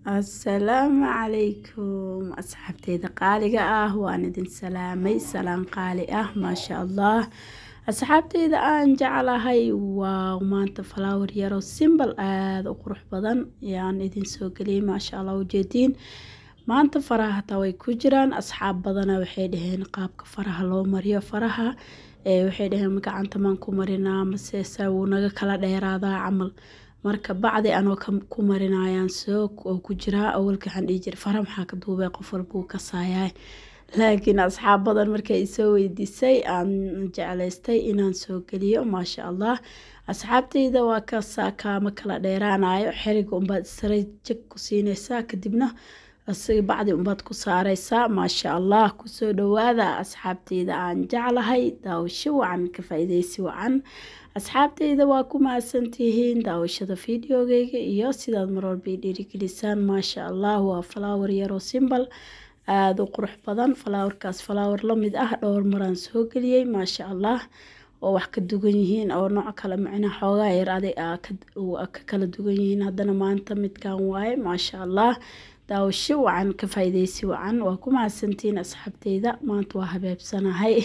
assalaamu calaykum asxaabteyda qaaliga ah waan idin salaamay salaan qaali ah maasha allah asxaabteyda aan jeclahay waa maanta flower yaroo simbal aada u qurux badan yaan idin soo geliyay maasha allah ujeediin maanta faraha hataa way ku jiraan asxaab badana waxay dhaheen qaabka faraha loo mariyo faraha waxay dhaheen gacanta maan ku marinaa masese wuu naga kala dheeraadaa camal marka bacdi anoo ku marinayaan soo oo ku jiraa awalka waxaan dhihi jiray fara maxaa ka duubay qof walbuu kasaayaa laakiin asxaab badan markay isoo weydiisay aan jeclaystay inaan soo geliyo maasha allah asxaabteyda waa kasaa kaama kala dheeraanayo xeriga unbaad isray jag ku siinaysaa kadibna asiga bacdi unbaad ku saareysaa maasha allah kusoo dhawaada asxaabteyda aan jeclahay daawasho wacan ka faa-ideysi wacan asxaabteyda waa ku mahadsantihiin daawashada videogeyga iyo sidaad marwalba i dhiirigelisaan maasha allah waa flower yaroo simbal aada u qurux badan falaawarkaas falaawar lamid ah dhowr maraan soo geliyey maasha allah oo wax ka dugan yihiin oo nooc kale macnaa xoogaa yar aday ka kala dugan yihiin haddana maanta midkan waaye maasha allah daawasho wacan ka faa-ideysi wacan waa ku mahadsantihiin asxaabteyda maanta waa habeebsanahay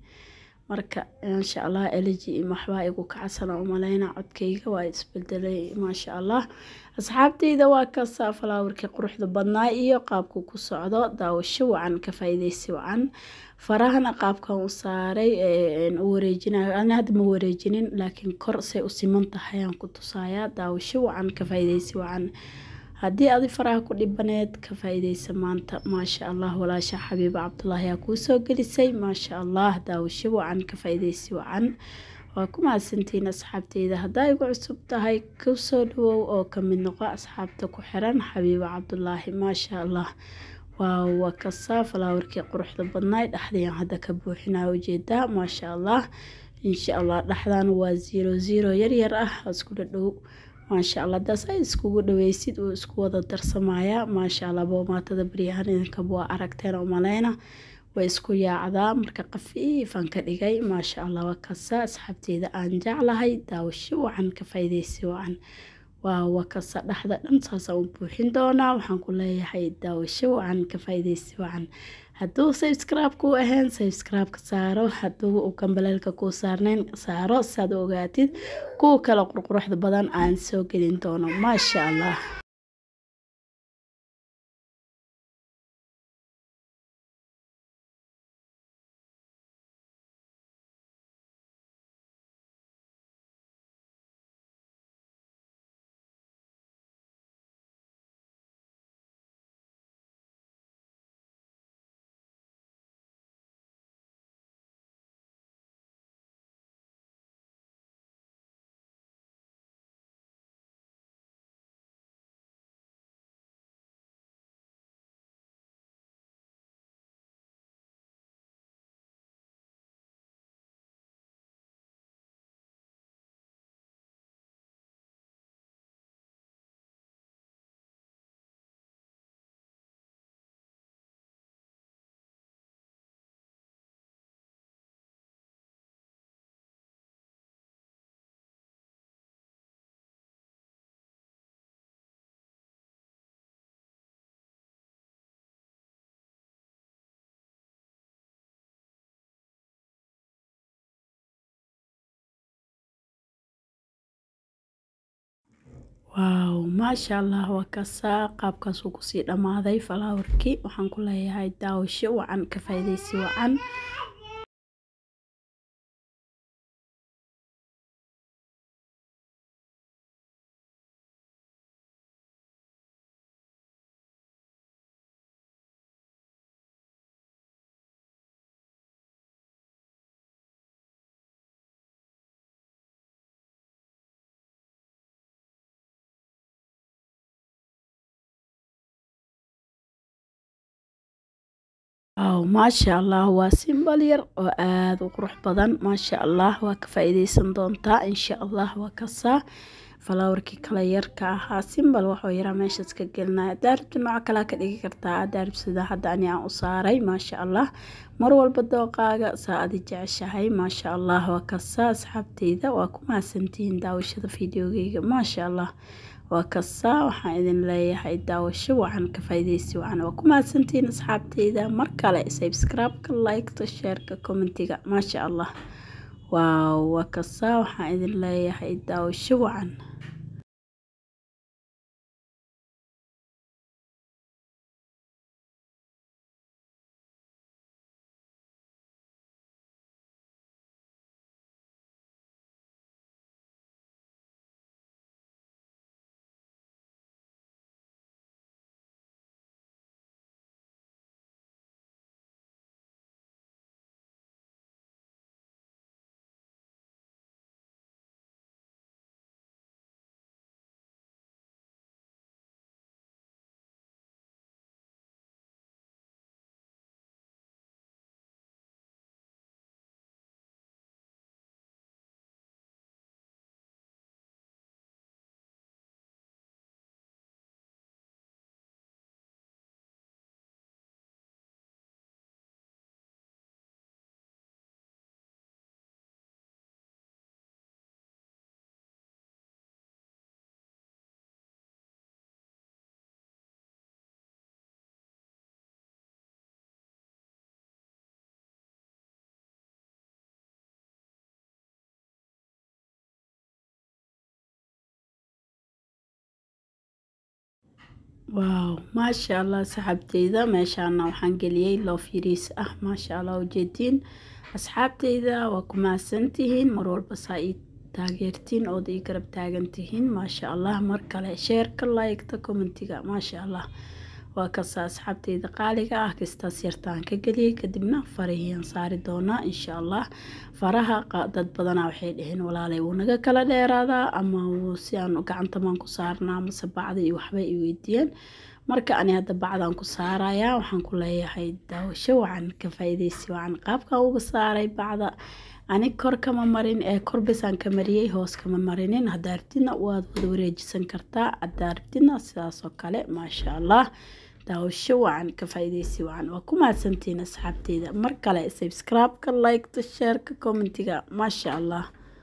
marka maasha allah eleji waxbaa igu kacsan oo maleyna codkayga waa isbedelay maasha allah asxaabteyda waa kasaa falaawarkii quruxda badnaa iyo qaabku ku socdo daawasho wacan ka faa-ideysi wacan farahana qaabkan u saaray u wareejinayo ani hadda ma wareejinin laakiin kor say u siman tahay aan ku tusayaa daawasho wacan ka faa-ideysi wacan haddii adi faraha ku dhibaneed ka faa-ideysa maanta maasha allah walaasha xabiiba cabdulaahi aa kuu soo gelisay maasha allah daawasho wacan ka faa-ideysi wacan waa ku mahadsantihiin asxaabteyda haddaa igu cusub tahay kusoo dhawow oo kamid noqo asxaabta ku xiran xabiiba cabdulaahi maasha allah waa waa kasaa falaawarkii quruxda badnaay dhexdayaan hadda ka buuxinaa ujeedaa maasha allah insha allah dhexdan waa zero zero yaryar ah iskula dhow maasha allah daas ay iskugu dhaweysid uu isku wada darsamayaa maasha allah boomaatada baryahan idinkaba waa aragteen oo maleyna way isku yaacdaa marka qafiifan ka dhigay maasha allah waa kasa asxaabteyda aan jeclahay daawasho wacan ka faa-ideysi wacan waa wakasa dhexda dhan saasaan u buuxin doonaa waxaan ku leeyahay daawasho wacan ka faa-ideysi wacan hadduu subscribe kuu ahayn subscribe-ka saaro hadduu uu gambaleelka kuu saarnayn saaro saad u ogaatid kuwa kale qurquruxda badan aan soo gelin doono maasha allah waaw maasha allah waa kasaa qaabkaasuu kusii dhammaaday falaawarkii waxaan ku leeyahay daawasho wacan ka faa-ideysi wacan waaw maasha allah waa simbal yar oo aada u qurux badan maasha allah waa ka faa-ideysan doontaa insha allah waa kasaa falaawarkii kale yarka ahaa simbal waxuu yaraa meeshaas ka gelinaya daaribta nooco kalea ka dhigi kartaa daaribsida hadda ani aan u saaray maasha allah mar walba dooqaaga saa adi jeceshahay maasha allah waa kasaa asxaabteyda waa ku mahadsantihiin daawashada fideogeyga maasha allah waa kasaa waxaan idin leeyahay daawasho wacan ka faa'iidaysi wacan waa ku mahadsantihiin asxaabteyda mar kale subscribe-ka like-ta share-ka commentiga maasha allah waaw waa kasaa waxaan idin leeyahay daawasho wacan waaw maasha allah saxaabteyda meeshaana waxaan geliyey loof yariis ah maasha allah ujeediin asxaabteyda waa ku mahadsantihiin mar walba saa ii taageertiin ood ii garab taagantihiin maasha allah mar kale sheerka like-ta commentiga maasha allah waa kasta asxaabteyda qaaliga ah kastaas yartaan ka geliyey kadibna farahiyaan saari doonaa insha allah faraha dad badanaa waxay dhaheen walaalay wuu naga kala dheeraadaa ama si aan gacantamaan ku saarnaa mase bacda iyo waxbay i weydiiyeen marka ani hadda bacdaan ku saarayaa waxaan ku leeyahay daawasho wacan ka faa'iidaysi wacan qaabkaan uga saaray bacda ani kor kama marin ee korbisaan ka mariyey hoos kama marinin haddaa rabtidna waad wada wareejisan kartaa haddaa rabtidna sidaasoo kale maasha allah daawasho wacan ka faa'iidaysi wacan waa ku mahadsantihiin asxaabteyda mar kale subscribe-ka like-ta share-ka commentiga maasha allah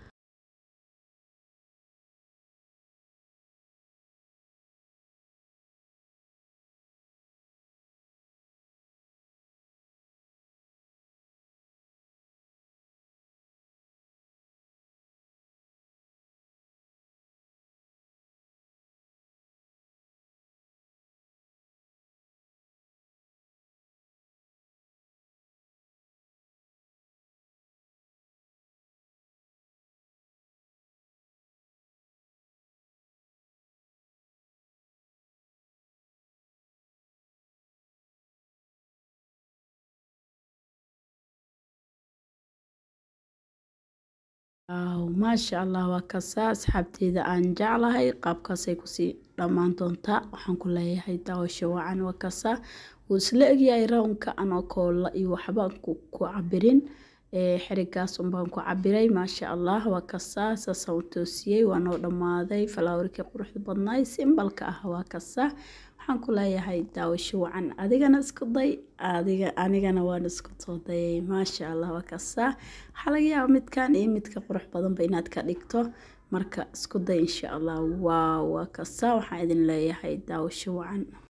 waaw maasha allah waa kasaa asxaabteyda aan jeclahay qaabkaasay kusii dhammaan doontaa waxaan ku leeyahay daawasho wacan waa kasaa wuu isla egyahay rawnka anoo koolla iyo waxbaan ku cabirin xirigaas unbaan ku cabiray maasha allah waa kasaa saasaan u toosiyey waa noo dhammaaday falaawarkii quruxda badnaay simbalka ah waa kasaa waxaan ku leeyahay daawasho wacan adigana isku day adiga anigana waan isku soo dayay maasha allah waa kasaa waxaa laga yaaba midkan iyo midka qurux badanba inaad ka dhigto marka isku day insha allah waaw waa kasaa waxaan idin leeyahay daawasho wacan